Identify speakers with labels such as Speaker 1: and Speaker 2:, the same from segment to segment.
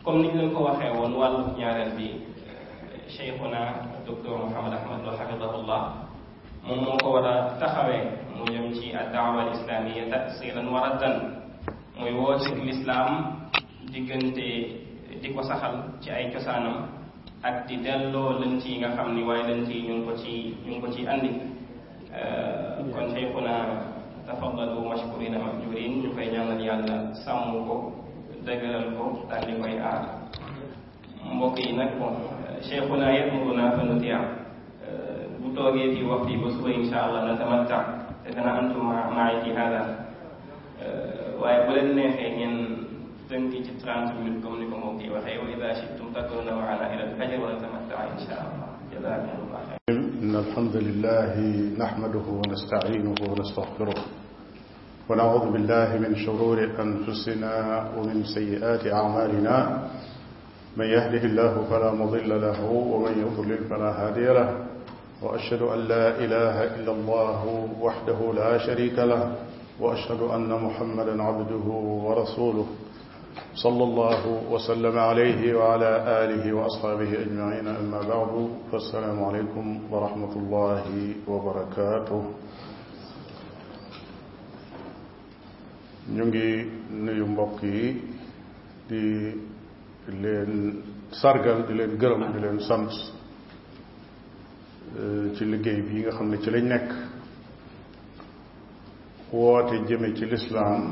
Speaker 1: comme niñ leen ko waxee woon wàllu ñaareel bi cheikhuna docteur Mouhamad Ahmad Lo xafidahullah moom moo ko war a taxawee mu jëm ci addaawa al islamia tasiran wa raddan muy woote lislaam diggante di ko saxal ci ay cosaanam ak di delloo lënt yi nga xam ni waaye lënt yi ñu ngi ko ci ñu ngi ko ci andi kon cheikhuna tafaddalu mashkurina majjurin ñu koy ñaanal yàlla sàmm ko dëgëral ko daal di koy aar mbokk yi nag bon cheikhuna yamuruna fa nutia bu toogee fii wax fii ba suba insha allah natamatta te dana antum maay ci hada waaye bu leen neexee ngeen tënk ci 30 minutes comme ni ko mbokk yi waxee wa ida shitum takuna maana ila alfajr wa natamatta insha allah jazakumullah xayr
Speaker 2: إن الحمد لله نحمده ونستعينه ونستغفره ونعوذ بالله من شرور أنفسنا ومن سيئات أعمالنا من يهده الله فلا مضل له ومن يضلل فلا هادي له وأشهد أن لا إله إلا الله وحده لا شريك له وأشهد أن محمدا عبده ورسوله صلى الله وسلم عليه وعلى آله وأصحابه أجمعين أما بعد فالسلام عليكم ورحمة الله وبركاته ñu ngi nuyu mbokk yi di leen sargal di leen gërëm di leen sant ci liggéey bi nga xam ne ci lañ nekk woote jëme ci lislaam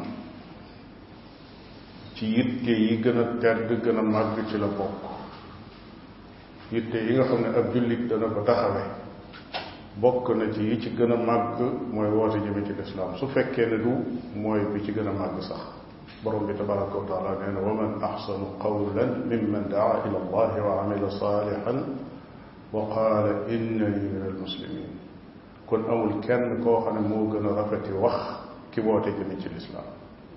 Speaker 2: ci yitte yi gën a tedd gën a màgg ci la bokk yitte yi nga xam ne ab jullit dana ko taxawe bokk na ci yi ci gën a màgg mooy woote jëme ci lislaam su fekkee ne du mooy bi ci gën a màgg sax borom bi tabaraka wa taala nee na wa man axsanu qawlan mimman daa ila allahi wa amila salihan wa qaala innani min almuslimin kon amul kenn koo xam ne moo gën a rafeti wax ki woote jëme ci lislaam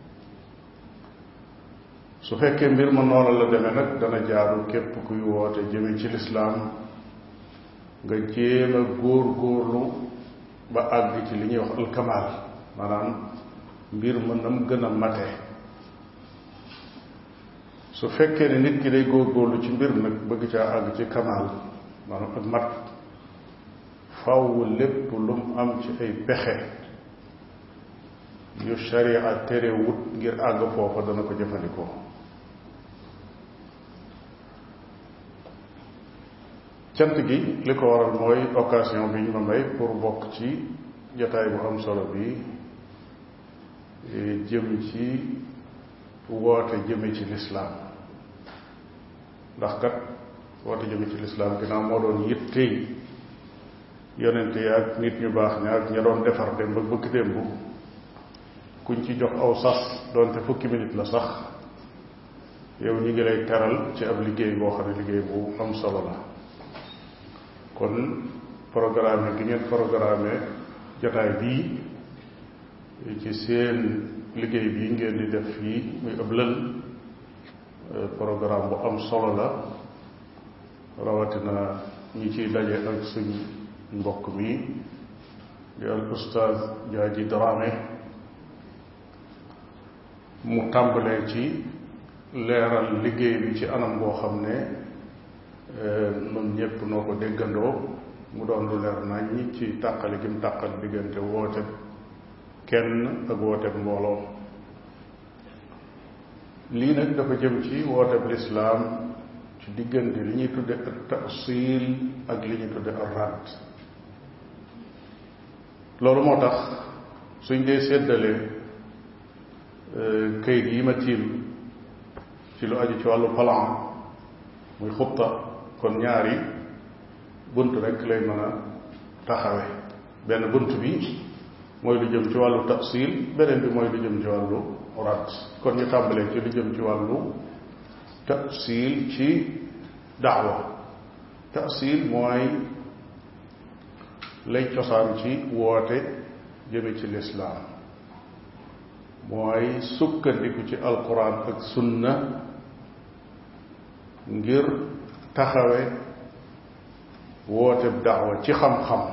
Speaker 2: su fekkee mbir ma noonu la demee nag dana jaaru képp kuy woote jëme ci lislaam nga jéem a góor góorlu ba àgg ci li ñuy wax alkamaal maanaam mbir ma nam gën a mate su fekkee ne nit ki day góor góorlu ci mbir nag bëgg caa àgg ci kamaal maanaam ak mat faw lépp lu mu am ci ay pexe yu sharia tere wut ngir àgg foofa dana ko jëfandikoo cant gi li ko waral mooy occasion bi ñu ma may pour bokk ci jotaay bu am solo bi jëm ci woote jëme ci lislaam ndax kat woote jëme ci lislaam ginnaaw moo doon yittey yonente yi ak nit ñu baax ña ak ña doon defar dem ba bëgg démb kuñ ci jox aw sas doonte fukki minute la sax yow ñu ngi lay teral ci ab liggéey boo xam ne liggéey bu am solo la kon programme gi ngeen programme jotaay bii ci seen liggéey bii ngeen di def fii muy ab lël programme bu am solo la rawatina ñi ciy daje ak suñ mbokk mi di al ustaaz Jaaji Dramé mu tàmbalee ci leeral liggéey bi ci anam boo xam ne nun ñépp noo ko déggandoo mu doon lu leer nañ ci tàqale gi mu tàqal diggante woote kenn ak woote mbooloo lii nag dafa jëm ci woote lislaam ci diggante li ñuy tudde ak tasil ak li ñuy tudde ak radd loolu moo tax suñ dee séddalee kayit yi ma tiim ci lu aju ci wàllu plan muy xutta kon ñaari bunt rek lay mën a taxawe benn bunt bi mooy lu jëm ci wàllu tafsil beneen bi mooy lu jëm ci wàllu rat kon ñu tàmbalee ci lu jëm ci wàllu tafsil ci daawa tafsil mooy lay cosaan ci woote jëme ci lislaam mooy sukkandiku ci alquran ak sunna ngir taxawe woote daawa ci xam-xam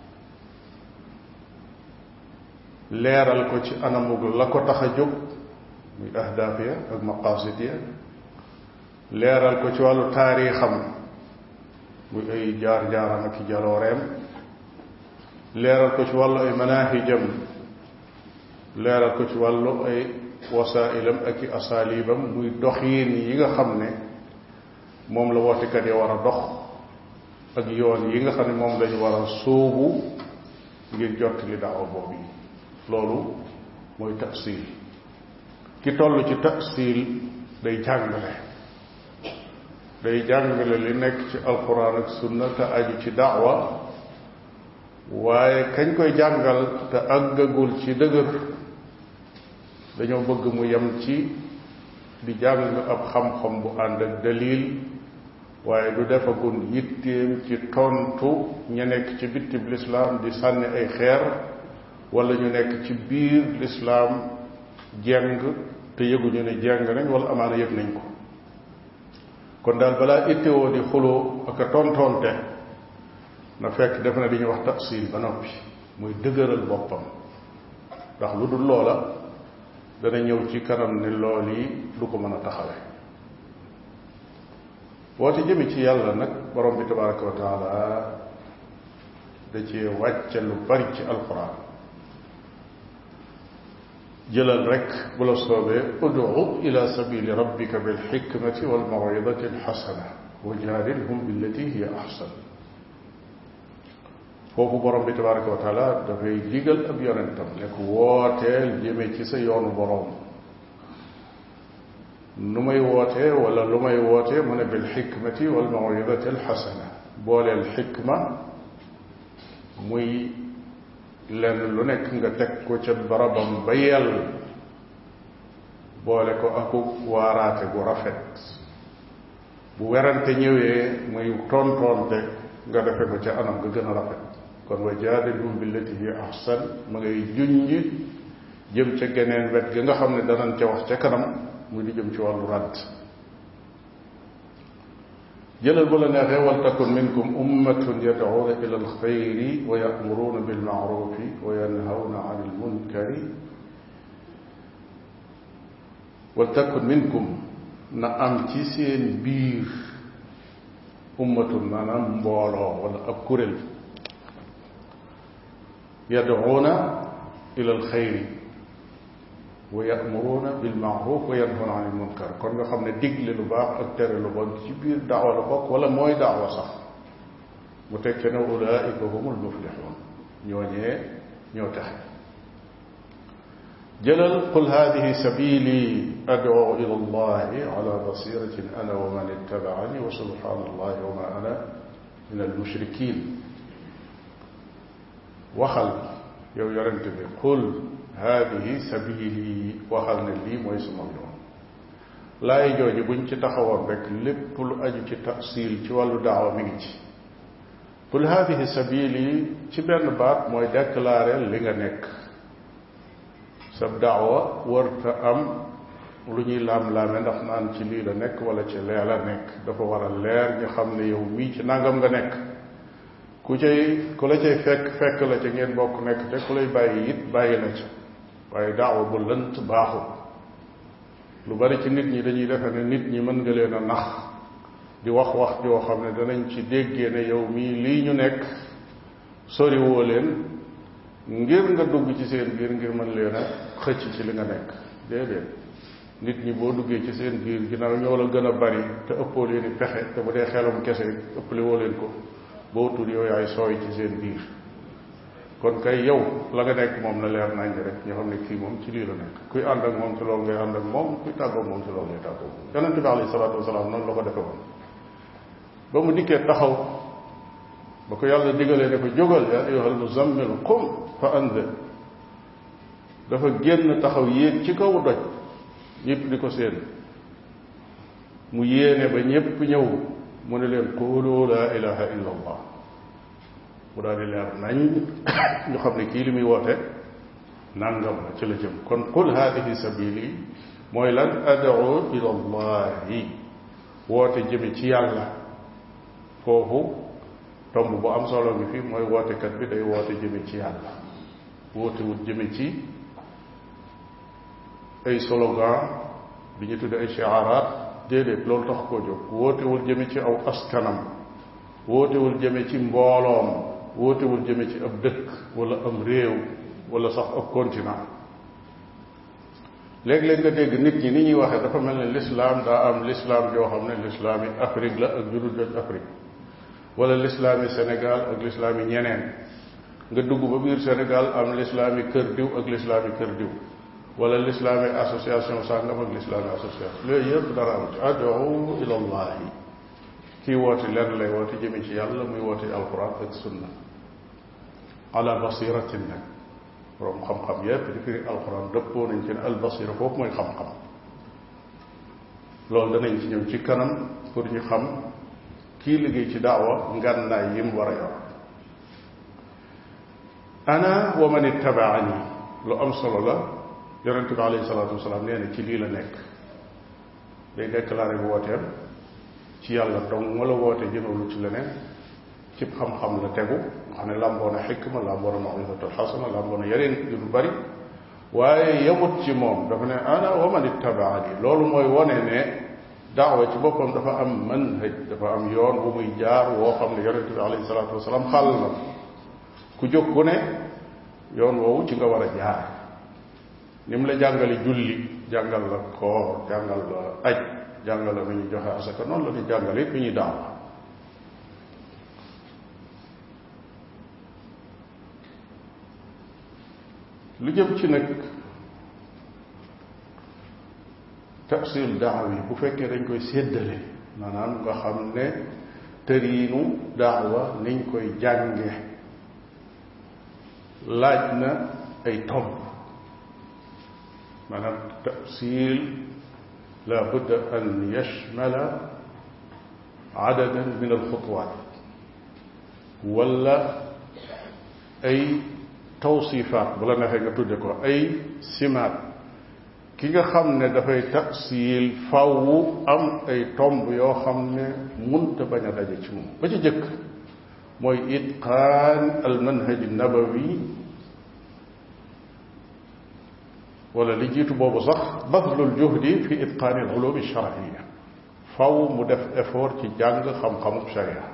Speaker 2: leeral ko ci anamug la ko tax a jóg muy ahdaaf ya ak maqasid ya leeral ko ci wàllu taarixam muy ay jaar-jaaram ak i jalooreem leeral ko ci wàllu ay manahijam leeral ko ci wàllu ay wasailam ak i asalibam muy doxiin yi nga xam ne moom la wootekat yi war a dox ak yoon yi nga xam ne moom lañu war a sóobu ngir jot li daawa boobu yi loolu mooy tafsil ki toll ci tafsil day jàngale day jàngale li nekk ci alquran ak sunna te aju ci daawa waaye kañ koy jàngal te àggagul ci dëgër dañoo bëgg mu yem ci di jàng ab xam-xam bu ànd ak dalil waaye du defagul yitteem ci tontu ña nekk ci bittib lislaam di sànni ay xeer wala ñu nekk ci biir lislaam jeng te yëguñu ne jeng nañ wala amaana yëg nañ ko kon daal balaa ittewoo di xuloo ak a tontonte na fekk def na di ñu wax tafsil ba noppi muy dëgëral boppam ndax lu dul loola dana ñëw ci kanam ne lool yi du ko mën a taxawe woote jëme ci yàlla nag borom bi tabaraka wa taala da ci wàcce lu bari ci alquran jëlal rek bu la soobee udu ila sabili rabbika bilxikmati walmawidati alxasana wa jaadilhum billati hiya axsan foofu borom bi tabaraka wa taala dafay digal ab yonentam ne ko wooteel jëme ci sa yoonu borom nu may wootee wala lu may wootee mu ne bilxikmati walmawidati alxasana booleel xikma muy lenn lu nekk nga teg ko ca barabam ba yell boole ko aku waaraate gu rafet bu werante ñëwee muy tontonte nga defe ko ca anam nga gën a rafet kon wa jaadilhum billati hi ahsan ma ngay junj jëm ca geneen wet ga nga xam ne danañ ca wax ca kanam mu di jëm ci wàllu ràdd jëlal bu la neexee wal takun minkum ummatun yad'una ila alxayri wa ya'muruna bilma'rufi wa yanhawna 'anil munkari wal takun minkum na am ci seen biir ummatun maanaam mbooloo wala ab kuréel yad'una ila alxayri wa ya'muruna bilma'ruf wa yanhawna 'anil munkar kon nga xam ne digle lu baax ak tere lu bon ci biir daawa la bokk wala mooy daawa sax mu tekke ne ulaika humul muflihun ñooñee ñoo taxe jëlal qul hadihi sabili ad'u ila allahi ala basiratin ana wa man ittaba'ani wa subhanallahi wa ma ana min al mushrikin waxal yow yorente bi qul haadihi sabili waxal ne lii mooy sama yoon laay jooju buñ ci taxawoon rek lépp lu aju ci tafsil ci wàllu daawa mi ngi ci qul haadihi sabili ci benn baat mooy déclarer li nga nekk sa daawa warta am lu ñuy laam-laame ndax naan ci lii la nekk wala ci lee la nekk dafa war a leer ñu xam ne yow mii ci nangam nga nekk ku cay ku la cay fekk fekk la ca ngeen bokk nekk te ku lay bàyyi it bàyyi na ca waaye daawa bu lënt baaxul lu bari ci nit ñi dañuy defe ne nit ñi mën nga leen a nax di wax wax joo xam ne danañ ci déggee ne yow mii lii ñu nekk soriwoo leen ngir nga dugg ci seen biir ngir mën leen a xëcc ci li nga nekk déedéet nit ñi boo duggee ci seen biir ginnaaw ñoo la gën a bari te ëppoo leen i pexe te bu dee xelum kese ëppale woo leen ko boo tudd yow yaay sooy ci seen biir kon kay yow la nga nekk moom na leer nañ rek ñoo xam ne kii moom ci lii la nekk kuy ànd ak moom ci loolu ngay ànd ak moom kuy tàggoo moom ci loolu ngay tàggoo yonente bi alayhi salaatu wasalaam noonu la ko defe woon ba mu dikkee taxaw ba ko yàlla digalee ne ko jógal yaa ayyuhal muzammil qum fa anzir dafa génn taxaw yéeg ci kaw doj ñëpp di ko seen mu yéene ba ñëpp ñëw mu ne leen qulu laa ilaha illa allah mu daal di leer nañ ñu xam ne kii li muy woote nangam la ci la jëm kon qul hadihi sabili mooy lan ad'u ila allahi woote jëme ci yàlla foofu tomb bu am solo bi fii mooy wootekat bi day woote jëme ci yàlla woote wut jëme ci ay slogan bi ñu tudde ay shiaraat déedéet loolu tax koo jóg wootewul jëme ci aw askanam wootewul jëme ci mbooloom wootewul jëme ci ab dëkk wala am réew wala sax ab continent léeg-léeg nga dégg nit ñi ni ñuy waxee dafa mel ne lislaam daa am lislaam yoo xam ne lislaam yi Afrique la ak judul joj Afrique wala lislaam yi Sénégal ak lislaam yi ñeneen nga dugg ba biir Sénégal am lislaam yi kër diw ak lislaam yi kër diw wala lislaam yi association sàngam ak lislaam yi association yooyu yëpp dara am ci ad'u ila allahi kii woote lenn lay woote jëme ci yàlla muy woote alquran ak sunna ala basiratin nag borom xam-xam yépp di firi alquran dëppoo nañ ci ne albasira foofu mooy xam-xam loolu danañ ci ñëw ci kanam pour ñu xam kii liggéey ci daawa ngànnaay yi mu war a yor ana wa man ittabaani lu am solo la yonente bi alayhi salaatu wasalaam nee na ci lii la nekk day déclaré bu wooteem ci yàlla dong wala woote jëmewlu ci leneen ci xam-xam la tegu xam ne làmboo na xikma làmboo na mawisatul xasana làmboo na yeneen yu lu bari waaye yemut ci moom dafa ne ana wa man ittabaani loolu mooy wone ne daawa ci boppam dafa am manhaj dafa am yoon bu muy jaar woo xam ne yonente bi alayhi salaatu wasalaam xàll na ku jóg ku ne yoon woowu ci nga war a jaar ni mu la jàngale julli jàngal la koor jàngal la aj jàngal la nu ñuy joxe asaka noonu la ñu jàngale it nu ñuy daawa lu jëm ci nag tafsil daawa yi bu fekkee dañ koy séddale maanaam nga xam ne tëriinu daawa niñ koy jànge laaj na ay tomb maanaam tafsil la budda an yashmala adadan min alxutuwaat wala ay tawsifaat bu la neexee nga tudde ko ay simaat ki nga xam ne dafay tafsil fawwu am ay tomb yoo xam ne munta bañ a daje ci moom ba ci jëkk mooy itqaan al manhaj nabawi wala li jiitu boobu sax badlul juhdi fi itqaani al ulum shar'iyya faw mu def effort ci jàng xam-xamub sharia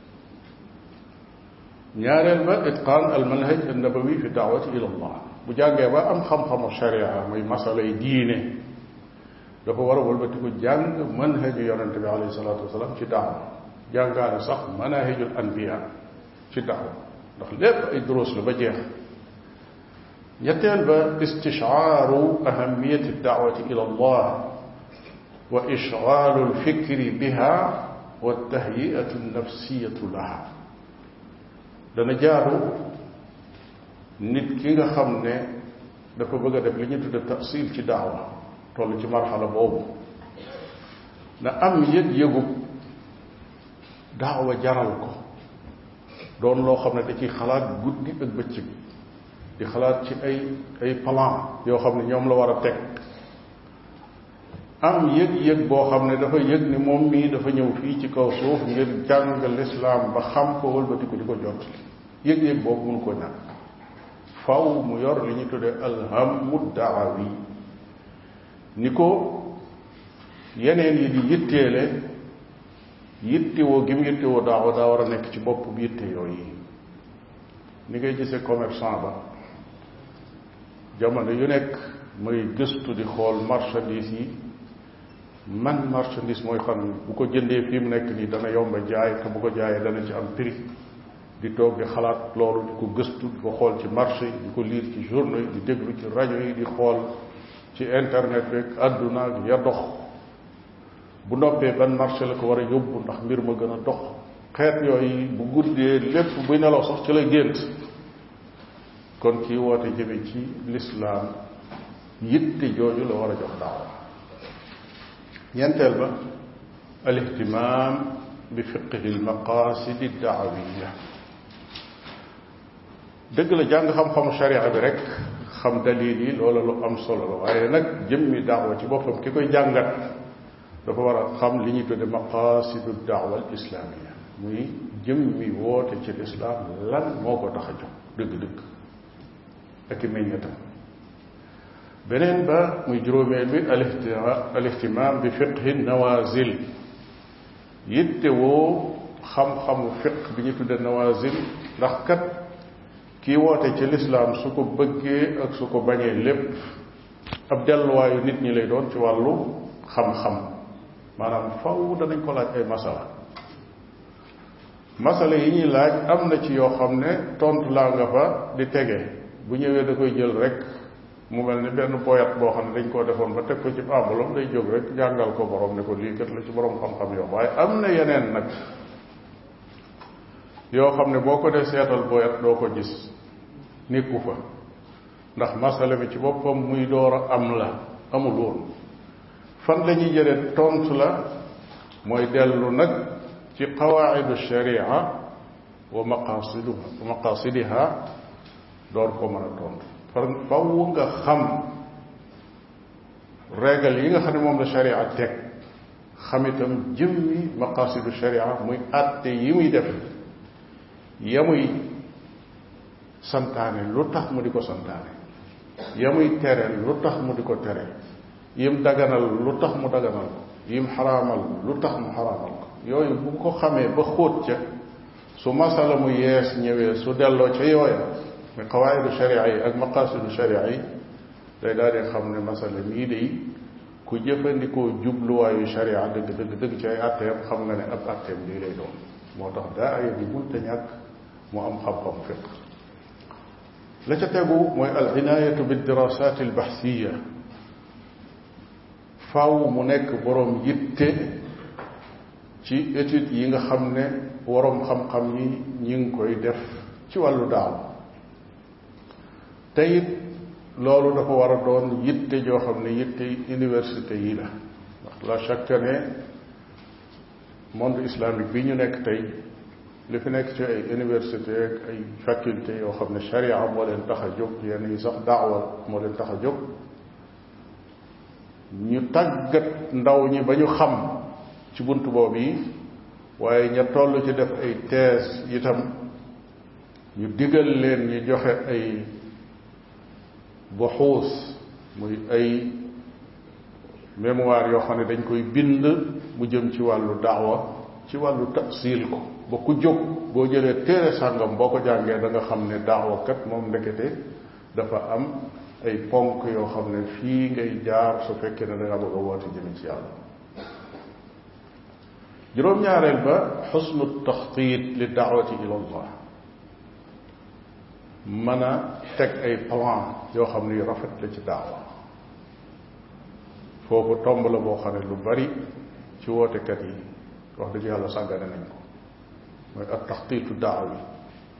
Speaker 2: ñaareel ba itqaan al manhaj an nabawi fi daawati ila allah bu jàngee ba am xam-xamu sharia muy masalay diine dafa war a wëlbati ko jàng manhaju yonente bi alayhi salaatu wasalaam ci daawa jàngaane sax manahijul anbiya ci daawa ndax lépp ay duruus la ba jeex ñetteel ba istishaaru ahamiyati daawati ila allah wa ishgaalu lfikri biha wa tahyiatu nafsiyatu laha dana jaaru nit ki nga xam ne dafa bëgg a def li ñu tudde tafsil ci daawa toll ci marxala boobu na am yëg-yëgu daawa jaral ko doon loo xam ne da ciy xalaat guddi ak bëccëg di xalaat ci ay ay plan yoo xam ne ñoom la war a teg am yëg-yëg boo xam ne dafa yëg ni moom mii dafa ñëw fii ci kaw suuf ngir jàng lislaam ba xam ko wëlbati ko di ko jot yëg-yëg boobu mënu ko ñàkk faw mu yor li ñu tuddee alhammu daawi ni ko yeneen yi di yitteele yittewoo gi mu yittewoo daawa daa war a nekk ci bopp bi yitte yooyu ni ngay gisee commerçant ba jamono yu nekk muy gëstu di xool marchandise yi man marchandise mooy fan bu ko jëndee fii mu nekk nii dana yomba jaay te bu ko jaayee dana ci am prix di toog di xalaat loolu di ko gëstu di ko xool ci marché yi di ko liir ci journaux yi di déglu ci rajo yi di xool ci internet rek àdduna ak ya dox bu noppee ban marché la ko war a yóbbu ndax mbir ma gën a dox xeet yooyu bu guddee lépp buy nelaw sax ci lay gént kon kii woote jëme ci lislaam yitte jooju la war a jox daawa ñeenteel ba al ihtimam bi fiqhi al maqasidi daawiya dëgg la jàng xam-xamu sharia bi rek xam dalil yi loola lu am solo la waaye nag jëmmi daawa ci boppam ki koy jàngat dafa war a xam li ñuy tudde maqasidu daawa al islamia muy jëmmi woote ci lislaam lan moo ko tax a jóg dëgg-dëgg ak i meññetam beneen ba muy juróomeel bi al ihtimaam bi fiqhi nawazil yitte woo xam-xamu fiq bi ñu tudde nawazil ndax kat kii woote ci lislaam su ko bëggee ak su ko bañee lépp ab delluwaayu nit ñi lay doon ci wàllu xam-xam maanaam faw danañ ko laaj ay masala masala yi ñuy laaj am na ci yoo xam ne tontu laa nga fa di tege bu ñëwee da koy jël rek mu mel ni benn boyat boo xam ne dañ koo defoon ba teg ko ci enveloppe day jóg rek jàngal ko borom ne ko lii kat la ci borom xam-xam yoo waaye am na yeneen nag yoo xam ne boo ko dee seetal boyat doo ko gis nekku fa ndax masala bi ci boppam muy door a am la amul woon fan la ñuy jëlee tontu la mooy dellu nag ci qawaidu sharia wa maqasiduha wa maqasidiha door ko mën a tontu far faw nga xam régal yi nga xam ne moom la sharia teg xam itam jëmmi maqasidu sharia muy àtte yi muy def ya muy santaane lu tax mu di ko santaane ya muy tere lu tax mu di ko tere yim daganal lu tax mu daganal ko yim xaraamal lu tax mu xaraamal ko yooyu bu ko xamee ba xóot ca su masala mu yees ñëwee su delloo ca yooya mi qawaidu sharia yi ak maqasidu sharia yi day daal di xam ne masala mii day ku jëfandikoo jubluwaayu sharia dëgg dëgg dëgg ci ay atteem xam nga ne ab atteem lii lay doon moo tax daa aya bi munta ñàkk mu am xam-xam fiq la ca tegu mooy al inaayatu bi dirasat al baxsiya faaw mu nekk boroom yitte ci étude yi nga xam ne waroom xam-xam yi ñi ngi koy def ci wàllu daaw te it loolu dafa war a doon yitte joo xam ne yitte université yi la ndax la chaque ne monde islamique bi ñu nekk tey li fi nekk ci ay université ak ay faculté yoo xam ne sharia moo leen tax a jóg yenn yi sax daawa moo leen tax a jóg ñu tàggat ndaw ñi ba ñu xam ci bunt boobu yi waaye ña toll ci def ay thèse itam ñu digal leen ñu joxe ay buxuus muy ay mémoire yoo xam ne dañ koy bind mu jëm ci wàllu daawa ci wàllu tafsil ko ba ku jóg boo jëlee téere sàngam boo ko jàngee da nga xam ne daawa kat moom ndekete dafa am ay ponk yoo xam ne fii ngay jaar su fekkee ne da nga bëgg a woote jëme ci yàlla juróom-ñaareel ba xusnu taxtiit li daawati ila allah mën a teg ay plan yoo xam ne yu rafet la ci daawa foofu tomb la boo xam ne lu bari ci wootekat yi wax dëgg yàlla sàggane nañ ko mooy ak taxtiitu daaw yi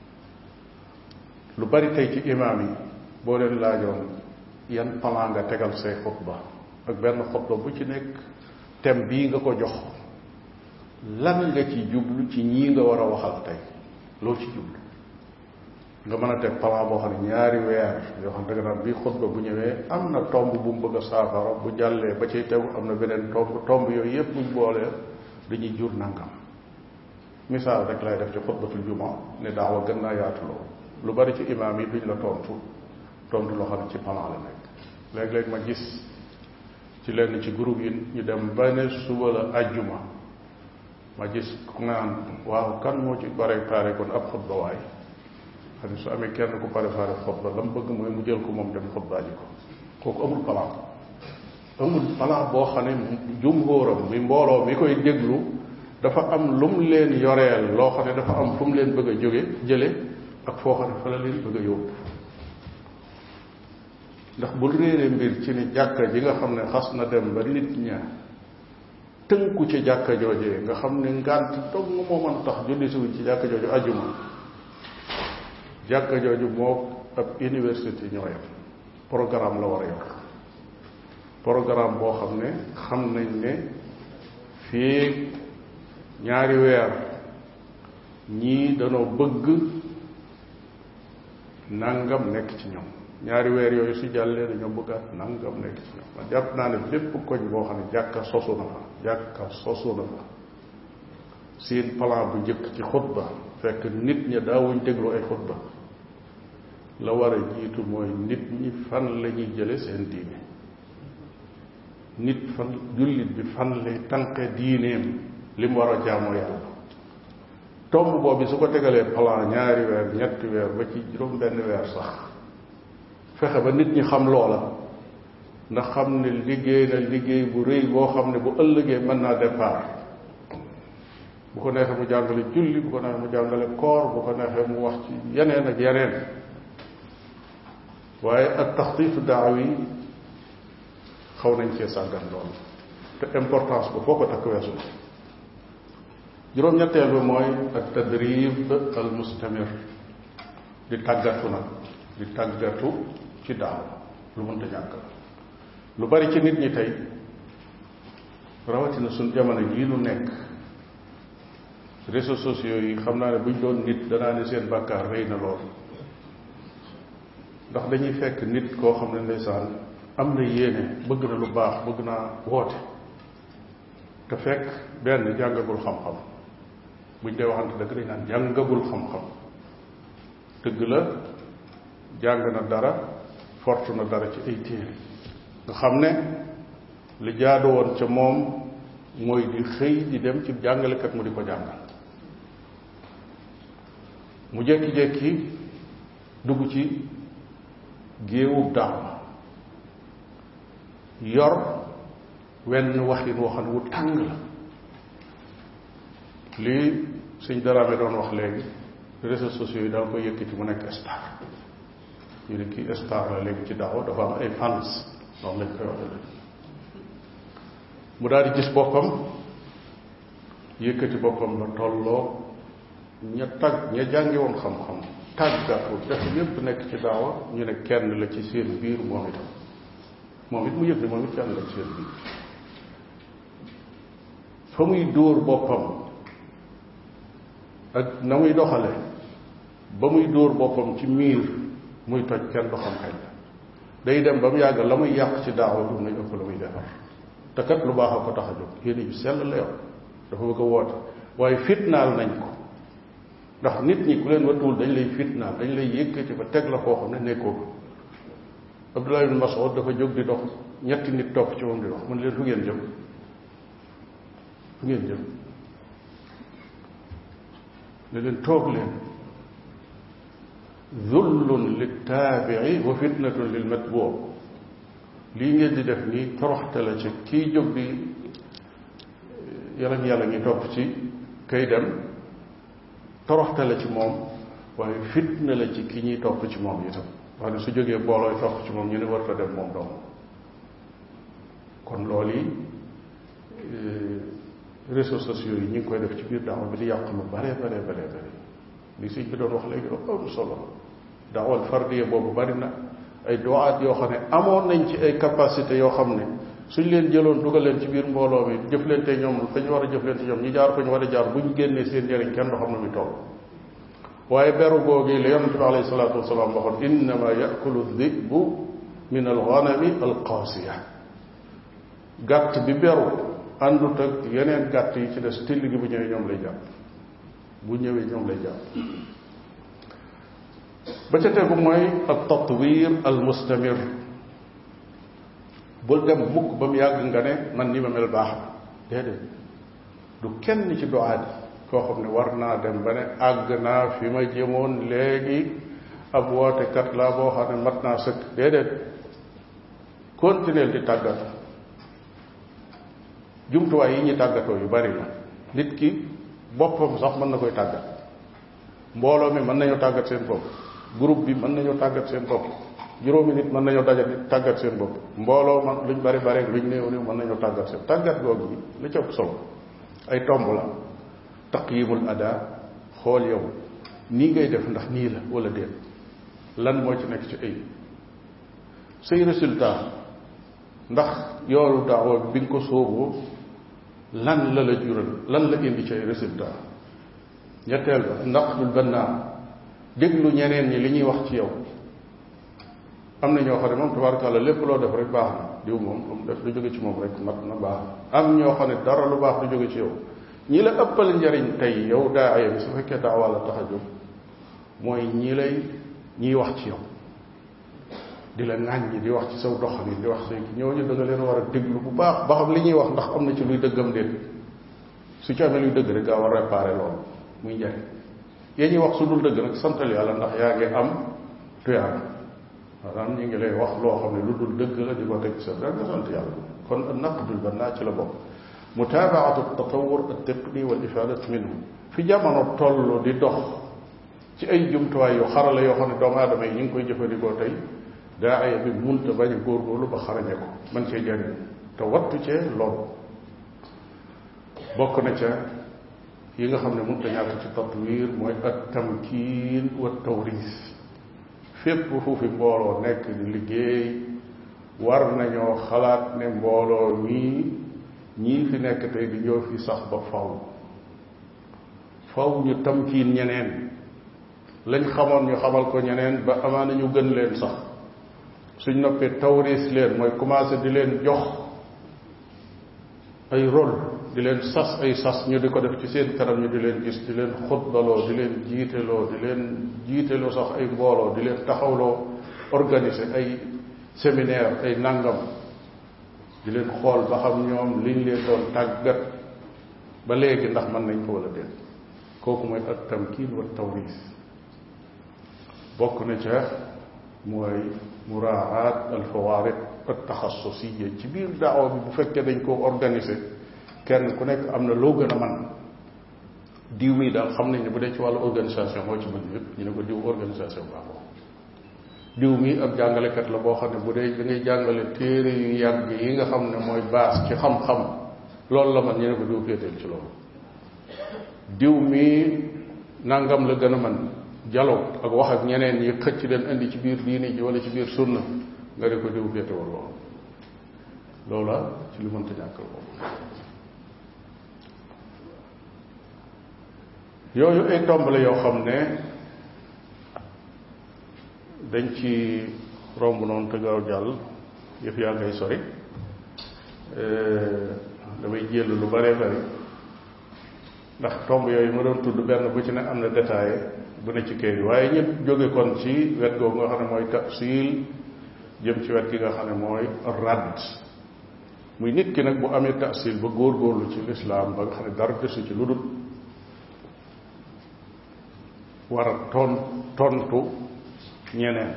Speaker 2: lu bari tey ci imaam yi boo leen laajoon yan plan nga tegal say xutba ak benn xutba bu ci nekk thème bii nga ko jox lan nga ci jublu ci ñii nga war a waxal tey loo ci jublu nga mën a teg plan boo xam ne ñaari weer yoo xam ne danga naan bii xutba bu ñëwee am na tomb bu mu bëgg a saafara bu jàllee ba ciy tegu am na beneen tomb tomb yooyu yépp buñ boolee dañuy jur nangam misaal rek lay def ci xutbatul juma ne daawa gën naa yaatu loolu lu bari ci imaam yi duñ la tontu tontu loo xam ne ci plan la nekk léeg-léeg ma gis ci lenn ci groupe yi ñu dem ba ne suba la ajjuma ma gis ku naan waaw kan moo ci préparé kon ab xutba waay xam ne su amee kenn ku préparé xutba la mu bëgg mooy mu jël ko moom dem xutbaa ji ko kooku amul plan amul plan boo xam ne jumhóoram mi mbooloo mi koy déglu dafa am lu mu leen yoreel loo xam ne dafa am fu mu leen bëgg a jóge jële ak foo xam ne fa la leen bëgg a yóbbu ndax bul réere mbir ci ni jàkka ji nga xam ne xas na dem ba nit ña tënku ci jàkka joojee nga xam ne ngànt dog nga moo mën tax julli siwuñ ci jàkka jooju ajuma jàkka jooju moo ab université ñoo yem programme la war a yor programme boo xam ne xam nañ ne fii ñaari weer ñii danoo bëgg nangam nekk ci ñoom ñaari weer yooyu su jàllee dañoo bëggaat nangam nekk ci ñoom man jàpp naa ne lépp koñ boo xam ne jàkka sosu na fa jàkka sosu na fa seen plan bu njëkk ci xutba fekk nit ña daawuñ déglu ay xutba la war a jiitu mooy nit ñi fan la ñuy jële seen diine nit fan jullit bi fan lay tànqe diineem li mu war a jaamoo yàlla tomb boobu su ko tegalee plan ñaari weer ñetti weer ba ci juróom benn weer sax fexe ba nit ñi xam loola ndax xam ne liggéey na liggéey bu rëy boo xam ne bu ëllëgee mën naa départ bu ko neexee mu jàngale julli bu ko neexee mu jàngale koor bu ko neexee mu wax ci yeneen ak yeneen waaye ak taxtiitu daawi xaw nañ cee sàggan lool te importance bu foo ko takk weesu juróom-ñetteel bi mooy ak tadrib al mustamir di tàggatu nag di tàggatu ci daaw lu mënta ñàkk la lu bari ci nit ñi tey rawatina suñ jamono jii nu nekk réseaux sociaux yi xam naa ne buñ doon nit danaa ne seen bàkkaar rëy na lool ndax dañuy fekk nit koo xam ne ndeysaan am na yéene bëgg na lu baax bëgg naa woote te fekk benn jàngagul xam-xam buñ dee waxante dëgg dañ naan jàngagul xam-xam dëgg la jàng na dara fortu na dara ci ay téere nga xam ne li jaadu woon ca moom mooy di xëy di dem ci jàngalekat mu di ko jàngal mu jékki-jékki dugg ci géewub daaw yor wenn waxin waxan wu tàng la lii suñ daraame doon wax léegi réseaux sociaux yi daal koy yëkkati mu nekk star ñu ne kii star la léegi ci daaw dafa am ay fans noonu lañ koy waxee mu daal di gis boppam yëkkati boppam la tolloo ña tag ña jàngi woon xam-xam tàggatu def lépp nekk ci daawa ñu ne kenn la ci seen biir moom itam moom it mu yëg ne moom it kenn la ci seen biir fa muy dóor boppam ak na muy doxale ba muy dóor boppam ci miir muy toj kenn du xam kañ la day dem ba mu yàgg la muy yàq ci daawa du nañ ëpp la muy defar te kat lu baax a ko tax a jóg yéen yu sell la yow dafa bëgg a woote waaye fitnaal nañ ko ndax nit ñi ku leen wattuwul dañ lay fitnaal dañ lay yëkkati ba teg la foo xam ne nekkoo ko Abdullah ibn Mas'ud dafa jóg di dox ñetti nit topp ci moom di dox man leen fu ngeen jëm fu ngeen jëm ne leen toog leen zullun littaabii wa fitnatun lil matbuu lii ngeen di def nii toroxte la ci kii jóg di yàlla yàlla ngi topp ci kay dem toroxte la ci moom waaye fitna la ci ki ñuy topp ci moom itam wax ne su jógee boolooy topp ci moom ñu ne warta dem moom doom kon loolu yi réseaux sociaux yi ñu ngi koy def ci biir daawa bi di yàq lu bare bare bare bare li sëñ bi doon wax léegi dafa am solo daawal fardiya boobu bari na ay doaat yoo xam ne amoon nañ ci ay capacité yoo xam ne suñ leen jëloon dugal leen ci biir mbooloo mi jëflante ñoom fa ñu war a jëflante ñoom ñi jaar fa ñu war a jaar bu ñu génnee seen njëriñ kenn du xam ne muy toll waaye beru googi la yonente bi alayhi salaatu wasalaam waxoon innama yakulu dhibu min alganami alqaasiya gàtt bi beru àndut ak yeneen gàtt yi ci des till gi bu ñëwee ñoom lay jàpp bu ñëwee ñoom lay jàpp ba ca tegu mooy al tatwir al mustamir bul dem mukk ba mu yàgg nga ne man ni ma mel baax na déedéet du kenn ci doaat yi koo xam ne war naa dem ba ne àgg naa fi ma jëmoon léegi ab wootekat laa boo xam ne mat naa sëkk déedéet continuer di tàggatu jumtuwaay yi ñu tàggatoo yu bari la nit ki boppam sax mën na koy tàggat mbooloo mi mën nañoo tàggat seen bopp groupe bi mën nañoo tàggat seen bopp juróomi nit mën nañoo dajat tàggat seen bopp mbooloo man luñ bari bari luñ néew néew mën nañoo tàggat seen tàggat googu yi li ci ëpp solo ay tomb la taqyimul ada xool yow nii ngay def ndax nii la wala déet lan moo ci nekk ci ay say résultat ndax yoolu daawa bi nga ko sóoboo lan la la jural lan la indi ci ay résultat ñetteel ba ndax dul bannaa déglu ñeneen ñi li ñuy wax ci yow am na ñoo xam ne moom tabaarkàlla lépp loo def rek baax na diw moom lu mu def lu jóge ci moom rek mat na baax am ñoo xam ne dara lu baax du jóge ci yow ñi la ëppal njariñ tey yow daaya bi su fekkee daawa la tax a jóg mooy ñi lay ñiy wax ci yow di la ŋàññi di wax ci saw doxalin di wax say ñooñu da nga leen war a déglu bu baax ba xam li ñuy wax ndax am na ci luy dëggam déet su ci amee luy dëgg rek gaa war a réparé loolu muy njariñ yee ñuy wax su dul dëgg nag santal yàlla ndax yaa ngi am tuyaaba maanaam ñu ngi lay wax loo xam ne lu dul dëgg la di ko teg sa da nga sant yàlla kon naqdul bannaa ci la bokk mutaabaatu tatawur at-taqni wal ifadat minhu fi jamono toll di dox ci ay jumtuwaay yu xarala yoo xam ne doomu aadama yi ñu ngi koy jëfandikoo tey daa ay bi munta bañ a góorgóorlu ba xarañe ko man cee jariñ te wattu cee lool bokk na ca yi nga xam ne munta ñàkk ci tatwir mooy at tamkiin wa tawris fépp fu fi mbooloo nekk di liggéey war nañoo xalaat ne mbooloo mii ñii fi nekk tey di ñoo fi sax ba faw faw ñu tamkiin ñeneen lañ xamoon ñu xamal ko ñeneen ba amaana ñu gën leen sax suñ noppee tawris leen mooy commencé di leen jox ay rôle di leen sas ay sas ñu di ko def ci seen kanam ñu di leen gis di leen xutbaloo di leen jiiteloo di leen jiiteloo sax ay mbooloo di leen taxawloo organiser ay séminaire ay nangam di leen xool ba xam ñoom liñ leen doon tàggat ba léegi ndax mën nañ ko wala déet kooku mooy ak tamkiin wa tawris bokk na ca mooy muraat al fawaariq al taxassusiya ci biir daawa bi bu fekkee dañ koo organiser kenn ku nekk am na loo gën a man diw mii daal xam nañ ne bu dee ci wàllu organisation moo ci mën yëpp ñu ne ko diw organisation baaxoo diw mii ab jàngalekat la boo xam ne bu dee da ngay jàngale téere yu yàgg yi nga xam ne mooy baas ci xam-xam loolu la man ñu ne ko diw féeteel ci loolu diw mii nangam la gën a man dialogue ak wax ak ñeneen ñi xëcc leen indi ci biir diini ji wala ci biir sunna nga di ko diw féetewal loolu loola ci lu mënta ñàkkal boobu yooyu ay tomb la yoo xam ne dañ ci romb noonu te gaaw jàll yëf yaa ngay sori damay jël lu bare bari ndax tomb yooyu ma doon tudd benn bu ci ne am na détail bu ne ci kër yi waaye ñëpp jóge kon ci wet googu nga xam ne mooy tafsil jëm ci wet gi nga xam ne mooy radd muy nit ki nag bu amee tafsil ba góorgóorlu ci lislaam ba nga xam ne dara desu ci lu dul war a ton tontu ñeneen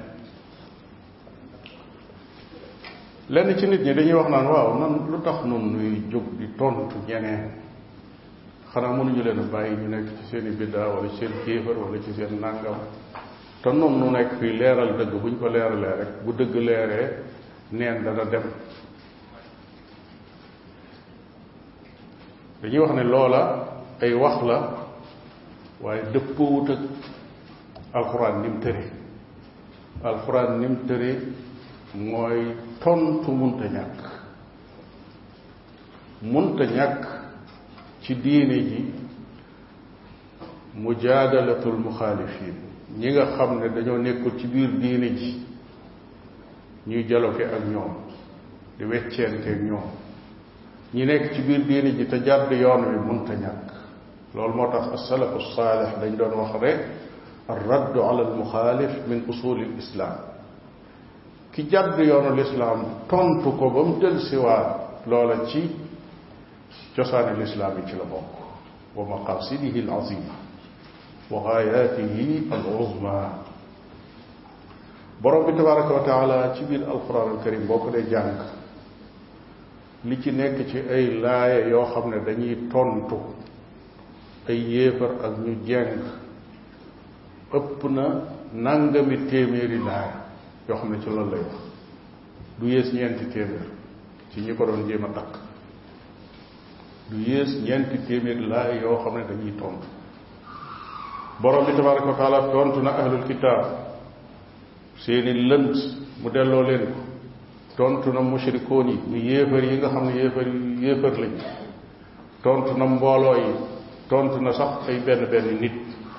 Speaker 2: lenn ci nit ñi dañuy wax naan waaw nan lu tax nun nuy jóg di tontu ñeneen xanaa mënuñu leen a bàyyi ñu nekk ci seen i biddaa wala ci seen kéefar wala ci seen nàngam te nun nu nekk fii leeral dëgg bu ñu ko leeralee rek bu dëgg leeree neen dana dem dañuy wax ne loola ay wax la waaye dëppoowut ak alxuraan ni mu tëri alxuraan ni mu tëri mooy tontu munta ñàkk munta ñàkk ci diine ji mujaadalatul muxaalifin ñi nga xam ne dañoo nekkul ci biir diine ji ñuy jaloke ak ñoom di wecceente ak ñoom ñi nekk ci biir diine ji te jàdd yoon wi munta ñàkk loolu moo tax asalafu saalix dañ doon wax rek arraddu ala almuxaalif min usuli lislaam ki jàdd yoonu lislaam tontu ko ba mu del siwaat loola ci cosaani lislaam yi ci la bokk wa maqasidihi alazima wa gaayaatihi aluzma borom bi tabaraka wa taala ci biir alquran alkarim boo ko dee jàng li ci nekk ci ay laaya yoo xam ne dañuy tontu ay yéefar ak ñu jeng ëpp na nangami téeméeri laaya yoo xam ne ci loolu lay wax du yées ñeenti téeméer ci ñi ko doon jéem a takk du yées ñeenti téeméeri laaya yoo xam ne dañuy tontu borom bi tabaraka wa taala tontu na ahlul kitaab seeni lënt mu delloo leen ko tontu na mushrikoon yi mu yéefar yi nga xam ne yéefar yéefar lañ tontu na mbooloo yi tontu na sax ay benn benn nit